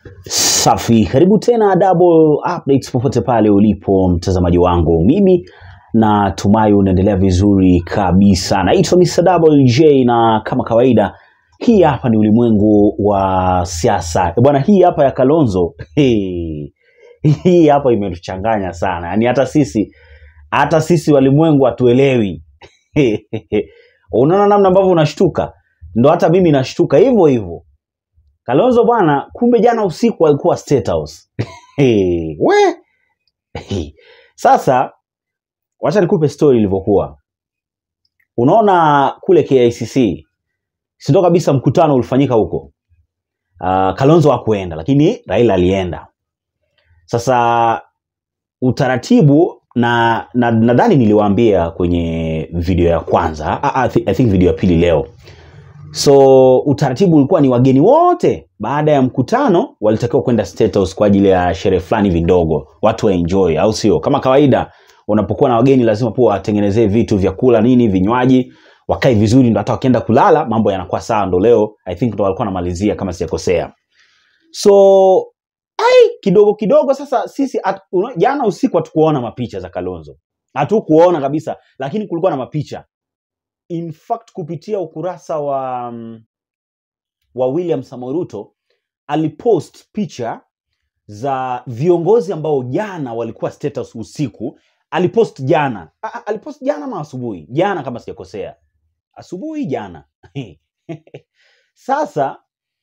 Safi, karibu tena Double Updates popote pale ulipo mtazamaji wangu. Mimi natumai unaendelea vizuri kabisa. Naitwa Mr. Double J na kama kawaida hii hapa ni ulimwengu wa siasa. Eh, Bwana hii hapa ya Kalonzo. Hey. Hii hapa imetuchanganya sana. Yaani hata sisi hata sisi walimwengu hatuelewi. Unaona namna ambavyo unashtuka? Ndo hata mimi nashtuka hivyo hivyo. Kalonzo bwana, kumbe jana usiku alikuwa State House. Hey, we hey. Sasa wacha nikupe story ilivyokuwa. Unaona kule KICC, si ndo kabisa mkutano ulifanyika huko. Uh, Kalonzo hakuenda lakini Raila alienda. Sasa utaratibu na na nadhani niliwaambia kwenye video ya kwanza, ah, ah, I thi- I think video ya pili leo. So utaratibu ulikuwa ni wageni wote baada ya mkutano walitakiwa kwenda State House kwa ajili ya sherehe fulani hivi ndogo, watu waenjoy, au sio? Kama kawaida, unapokuwa na wageni lazima pia watengenezee vitu vya kula nini, vinywaji, wakae vizuri, ndo hata wakienda kulala mambo yanakuwa sawa. Ndo leo I think ndo walikuwa wanamalizia kama sijakosea. So ai, kidogo kidogo sasa sisi at, una, jana usiku hatukuona mapicha za Kalonzo, hatukuona kabisa, lakini kulikuwa na mapicha in fact kupitia ukurasa wa mm, wa William Samoei Ruto alipost picha za viongozi ambao jana walikuwa State House usiku. Alipost jana, A- a- alipost jana ama asubuhi? Jana kama sijakosea, asubuhi jana. Sasa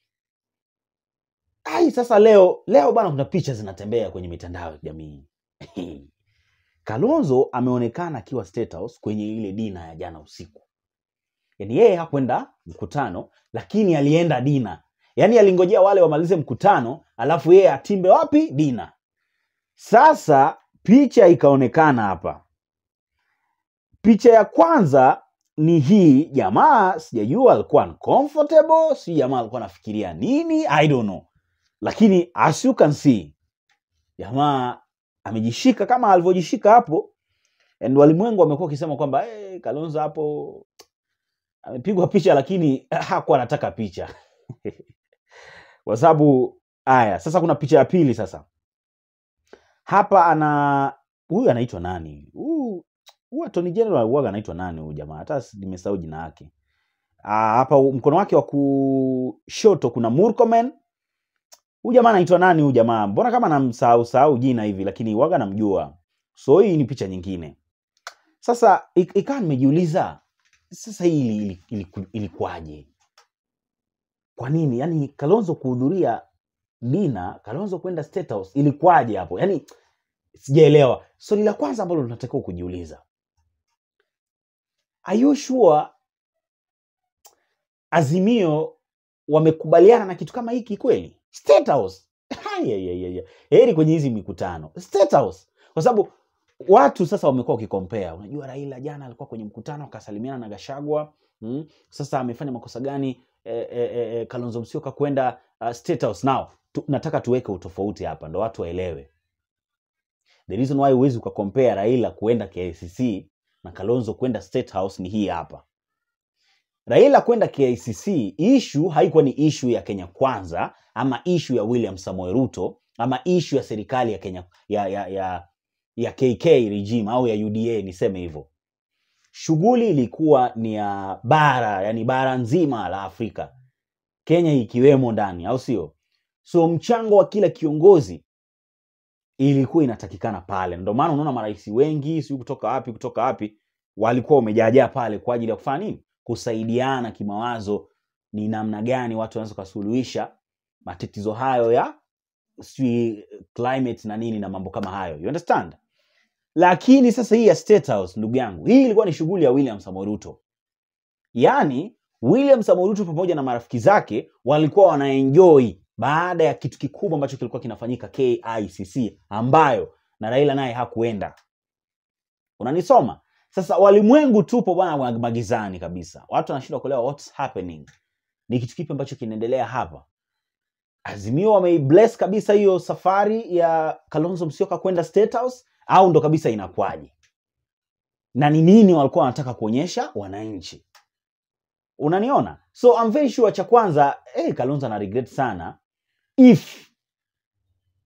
ai, sasa leo leo bana, kuna picha zinatembea kwenye mitandao ya kijamii Kalonzo ameonekana akiwa State House kwenye ile dina ya jana usiku. Yaani yeye hakwenda mkutano, lakini alienda dina. Yaani alingojea wale wamalize mkutano, alafu yeye atimbe wapi? Dina. Sasa picha ikaonekana hapa. Picha ya kwanza ni hii jamaa, sijajua alikuwa uncomfortable, si jamaa alikuwa anafikiria nini, I don't know. Lakini as you can see, jamaa amejishika kama alivyojishika hapo, and walimwengu wamekuwa wakisema kwamba hey, Kalonzo hapo amepigwa picha lakini hakuwa anataka picha kwa sababu haya sasa kuna picha ya pili sasa hapa ana huyu anaitwa nani huyu huyu attorney general huwaga anaitwa nani huyu jamaa hata si- nimesahau jina yake Ah, hapa mkono wake wa kushoto kuna Murkomen huyu jamaa anaitwa nani huyu jamaa mbona kama namsahau sahau jina hivi lakini waga namjua so hii ni picha nyingine sasa ik- ikawa nimejiuliza sasa hii ili- ili- iliku- ilikuwaje kwa nini yani kalonzo kuhudhuria dina kalonzo kwenda state house ilikuwaje hapo yani sijaelewa swali la kwanza ambalo tunatakiwa kujiuliza are you sure azimio wamekubaliana na kitu kama hiki kweli state house Ayayayaya. heri kwenye hizi mikutano state house kwa sababu watu sasa wamekuwa wakikompea unajua raila jana alikuwa kwenye mkutano akasalimiana na gashagwa mm? sasa amefanya makosa gani e, e, e, kalonzo msioka kwenda uh, state house now tu, nataka tuweke utofauti hapa ndo watu waelewe the reason why huwezi ukakompea raila kuenda kicc na kalonzo kwenda state house ni hii hapa raila kwenda kicc ishu haikuwa ni ishu ya kenya kwanza ama ishu ya william samoe ruto ama ishu ya serikali ya kenya ya, ya, ya, ya kk regime au ya uda niseme hivyo shughuli ilikuwa ni ya bara yani bara nzima la afrika kenya ikiwemo ndani au sio so mchango wa kila kiongozi ilikuwa inatakikana pale ndio maana unaona marais wengi siu kutoka wapi kutoka wapi walikuwa wamejaajaa pale kwa ajili ya kufanya nini kusaidiana kimawazo ni namna gani watu wanaweza kusuluhisha matatizo hayo ya sijui climate na nini na mambo kama hayo you understand lakini sasa hii ya state house ndugu yangu hii ilikuwa ni shughuli ya william Samoei Ruto yaani william Samoei Ruto pamoja na marafiki zake walikuwa wanaenjoy baada ya kitu kikubwa ambacho kilikuwa kinafanyika kicc ambayo na raila naye hakuenda unanisoma sasa walimwengu tupo bwana magizani kabisa watu wanashindwa kuelewa what's happening ni kitu kipi ambacho kinaendelea hapa azimio wameibless kabisa hiyo safari ya kalonzo msioka kwenda state house au ndo kabisa inakwaje na ni nini walikuwa wanataka kuonyesha wananchi unaniona so I'm very sure cha kwanza hey, kalonzo ana regret sana if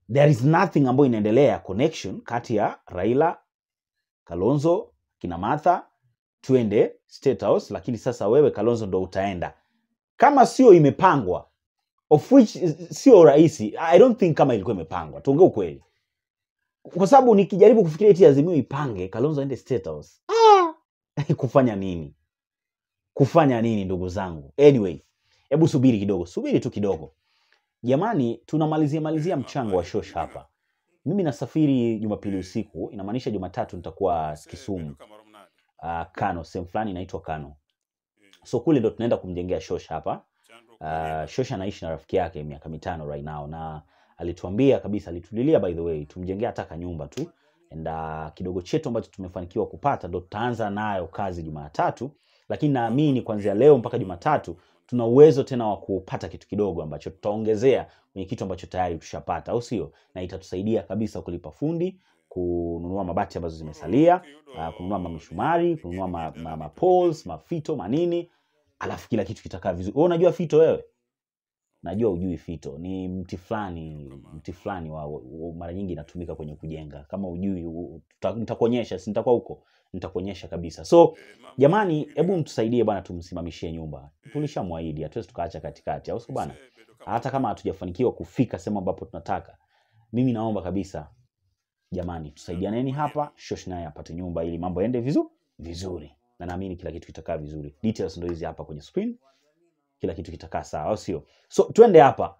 there is nothing ambayo inaendelea connection kati ya Raila, Kalonzo, kina Martha, twende State House, lakini sasa wewe Kalonzo ndo utaenda kama sio imepangwa, of which is- sio rahisi. I don't think kama ilikuwa imepangwa, tuongee ukweli, kwa sababu nikijaribu kufikiria eti Azimio ipange Kalonzo aende State House ah! kufanya nini? Kufanya nini ndugu zangu? Anyway, hebu subiri kidogo, subiri tu kidogo jamani, tunamalizia malizia mchango wa shosh hapa. Mimi nasafiri Jumapili usiku, inamaanisha Jumatatu nitakuwa Kisumu, uh, Kano, sehemu fulani inaitwa Kano. So kule ndo tunaenda kumjengea shosh hapa. Uh, shosh anaishi na rafiki yake miaka mitano right now, na alituambia kabisa, alitulilia by the way, tumjengea hata kanyumba tu and uh, kidogo chetu ambacho tumefanikiwa kupata ndo tutaanza nayo kazi Jumatatu, lakini naamini kuanzia leo mpaka Jumatatu tuna uwezo tena wa kupata kitu kidogo ambacho tutaongezea kwenye kitu ambacho tayari tushapata, au sio? Na itatusaidia kabisa kulipa fundi, kununua mabati ambazo zimesalia, uh, kununua mamisumari, kununua ma, ma, ma poles, mafito, manini, alafu kila kitu kitakaa vizuri. Wewe unajua fito wewe? Najua ujui fito, ni mti fulani, mti fulani wa, wa, wa- mara nyingi inatumika kwenye kujenga. Kama ujui, u- tuta- nitakuonyesha, si nitakuwa huko, nitakuonyesha kabisa. So jamani, hebu mtusaidie bwana, tumsimamishie nyumba. Tulishamwahidi, hatuwezi tukaacha katikati, au sio bwana? Hata kama hatujafanikiwa kufika sehemu ambapo tunataka, mimi naomba kabisa jamani, tusaidianeni hapa, Shosh naye apate nyumba ili mambo yaende vizuri vizuri, na naamini kila kitu kitakaa vizuri. Details ndo hizi hapa kwenye screen, kila kitu kitakaa sawa, au sio? So twende hapa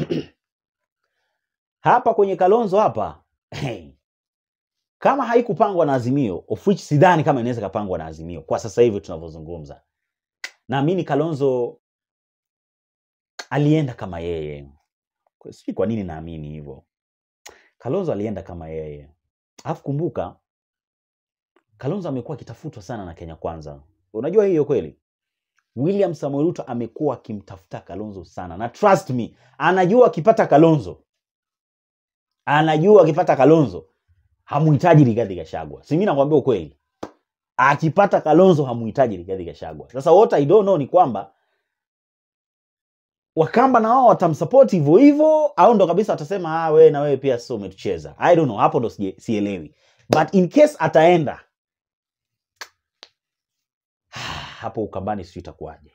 hapa kwenye Kalonzo hapa hey. Kama haikupangwa na Azimio, of which sidhani kama inaweza kapangwa na Azimio kwa sasa hivi tunavyozungumza, naamini Kalonzo alienda kama yeye. Kwa- Sijui kwa nini naamini hivyo. Kalonzo alienda kama yeye, alafu kumbuka Kalonzo amekuwa akitafutwa sana na Kenya Kwanza. Unajua hiyo kweli? William Samoei Ruto amekuwa akimtafuta Kalonzo sana, na trust me, anajua akipata Kalonzo, anajua akipata Kalonzo hamuhitaji Rigathi Gachagua. Si mimi nakwambia ukweli, akipata Kalonzo hamuhitaji Rigathi Gachagua. Sasa what I don't know ni kwamba Wakamba na wao watamsupport hivyo hivyo, au ndo kabisa watasema ah, wewe na wewe pia sio umetucheza. I don't know, hapo ndo sije- sielewi, but in case ataenda hapo Ukambani, sijui itakuwaje.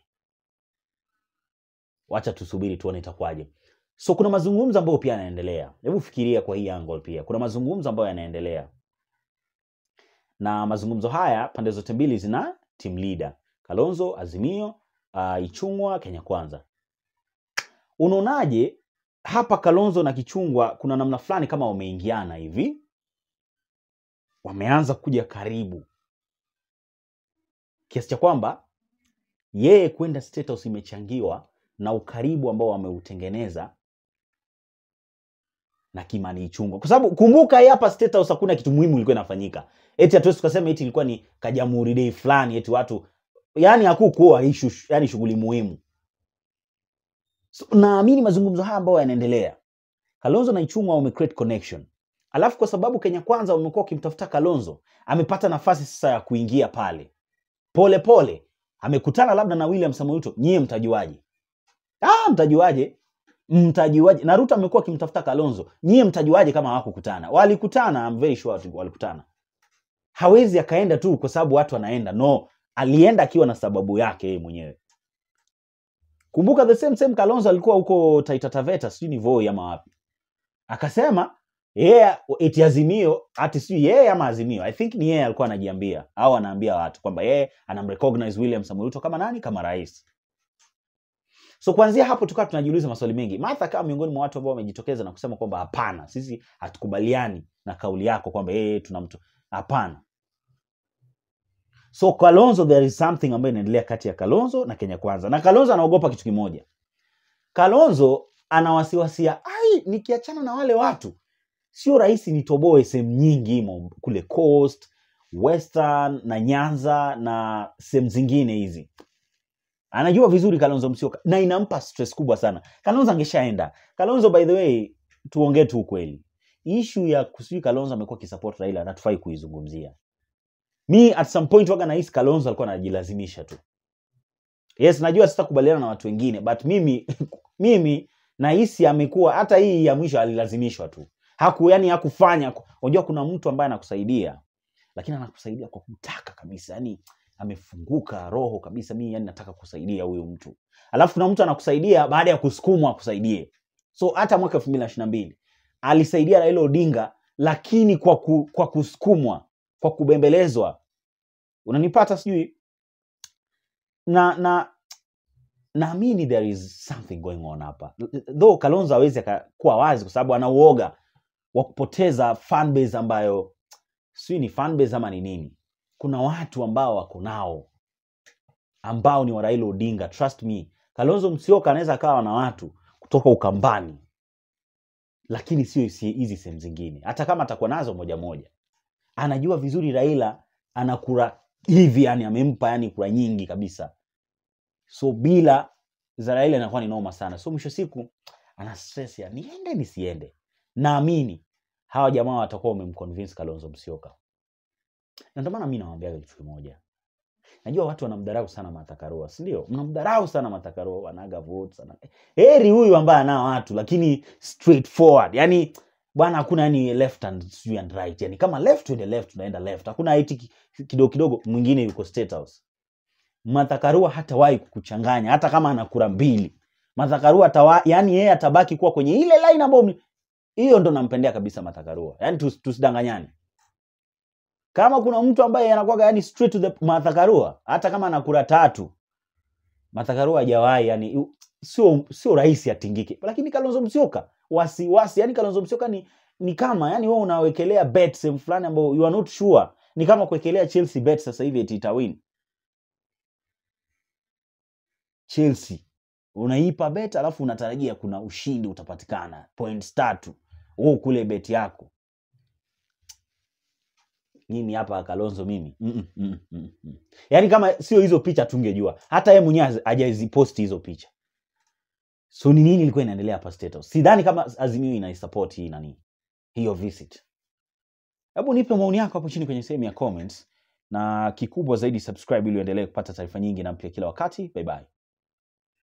Wacha tusubiri tuone itakuwaje. So kuna mazungumzo ambayo pia yanaendelea. Hebu fikiria kwa hii angle pia, kuna mazungumzo ambayo yanaendelea, na mazungumzo haya pande zote mbili zina team leader Kalonzo, Azimio, uh, Ichung'wa, Kenya Kwanza. Unaonaje hapa Kalonzo na Kichungwa kuna namna fulani kama wameingiana hivi, wameanza kuja karibu kiasi cha kwamba yeye kwenda State House imechangiwa na ukaribu ambao wameutengeneza na Kimani Ichung'wa, kwa sababu kumbuka, hii hapa State House hakuna kitu muhimu ilikuwa inafanyika. Eti hatuwezi tukasema eti ilikuwa ni kajamhuri day fulani, eti watu yani hakukuwa issue, yani shughuli muhimu. So, naamini mazungumzo haya ambayo yanaendelea, Kalonzo na Ichung'wa wame create connection, alafu kwa sababu Kenya Kwanza wamekuwa wakimtafuta Kalonzo, amepata nafasi sasa ya kuingia pale pole pole, amekutana labda na William Samoei Ruto. Nyie mtajuaje? Ah, mtajuaje? Mtajuaje? na Ruto amekuwa akimtafuta Kalonzo, nyie mtajuaje kama hawakukutana? Walikutana, I'm very sure watu walikutana. Hawezi akaenda tu kwa sababu watu wanaenda, no, alienda akiwa na sababu yake yeye mwenyewe. Kumbuka the same same Kalonzo alikuwa huko Taita Taveta, sijui ni Voi ama wapi, akasema yeye eti Azimio ati sijui yeye ama Azimio, I think ni yeye alikuwa anajiambia au anaambia watu kwamba yeye anamrecognize William Samoei Ruto kama nani, kama rais. So kuanzia hapo tukawa tunajiuliza maswali mengi. Martha kama miongoni mwa watu ambao wamejitokeza na kusema kwamba hapana, sisi hatukubaliani na kauli yako kwamba yeye tuna mtu hapana. So Kalonzo, there is something ambayo inaendelea kati ya Kalonzo na Kenya Kwanza, na Kalonzo anaogopa kitu kimoja. Kalonzo ana wasiwasia, ai, nikiachana na wale watu sio rahisi nitoboe sehemu nyingi mo- kule Coast, Western na Nyanza na sehemu zingine hizi. Anajua vizuri Kalonzo Musyoka na inampa stress kubwa sana. Kalonzo angeshaenda. Kalonzo by the way, tuongee tu ukweli, ishu ya kusijui Kalonzo amekuwa akisupport Raila hatufai kuizungumzia. Mi at some point waga nahisi Kalonzo alikuwa anajilazimisha tu. Yes, najua sitakubaliana na watu wengine but mimi mimi nahisi amekuwa hata hii ya mwisho alilazimishwa tu. haku yani hakufanya unajua kuna mtu ambaye anakusaidia lakini anakusaidia kwa kutaka kabisa yani amefunguka roho kabisa mimi yani nataka kusaidia huyu mtu alafu kuna mtu anakusaidia baada ya kusukumwa akusaidie so hata mwaka elfu mbili na ishiri na mbili alisaidia raila odinga lakini kwa, ku, kwa kusukumwa kwa kubembelezwa unanipata sijui na na naamini there is something going on hapa though kalonzo hawezi akakuwa wazi kwa sababu ana uoga wa kupoteza fanbase ambayo sijui ni fanbase ama ni nini kuna watu ambao wako nao ambao ni wa Raila Odinga trust me Kalonzo Musyoka anaweza akawa na watu kutoka Ukambani lakini sio hizi hizi sehemu zingine hata kama atakuwa nazo moja moja anajua vizuri Raila ana kura hivi yani amempa yani kura nyingi kabisa so bila za Raila inakuwa ni noma sana so mwisho siku ana stress ya niende nisiende naamini hawa jamaa watakuwa wamemconvince Kalonzo Musyoka na ndio maana mimi nawaambia kitu kimoja najua watu wanamdharau sana Martha Karua si ndio mnamdharau sana Martha Karua anaga votes ana... heri huyu ambaye anao watu lakini straightforward yani bwana hakuna yani left and sijui and right yani kama left tuende left tunaenda left hakuna eti ki- kidogo kidogo mwingine yuko state house Martha Karua hatawahi kukuchanganya hata kama ana kura mbili Martha Karua atawa, yani yeye atabaki kuwa kwenye ile line ambayo mli- hiyo ndo nampendea kabisa Martha Karua yani tus, tusidanganyane kama kuna mtu ambaye anakuwaga yani straight to the Martha Karua hata kama ana kura tatu Martha Karua hajawahi yani yu- sio sio rahisi atingike lakini Kalonzo Musyoka wasiwasi yani Kalonzo Musyoka ni ni kama yani wewe unawekelea bet sehemu fulani ambayo you are not sure ni kama kuwekelea Chelsea bet sasa hivi eti itawin Chelsea unaipa bet alafu unatarajia kuna ushindi utapatikana points tatu wewe kule bet yako mimi hapa Kalonzo mimi mm -mm, mm -mm, mm. yaani kama sio hizo picha tungejua hata yeye mwenyewe haz- hajaziposti hizo picha so ni nini ilikuwa inaendelea hapa State House sidhani kama Azimio inaisupport hii nani hiyo visit hebu nipe maoni yako hapo chini kwenye sehemu ya comments na kikubwa zaidi subscribe ili uendelee kupata taarifa nyingi na mpya kila wakati bye bye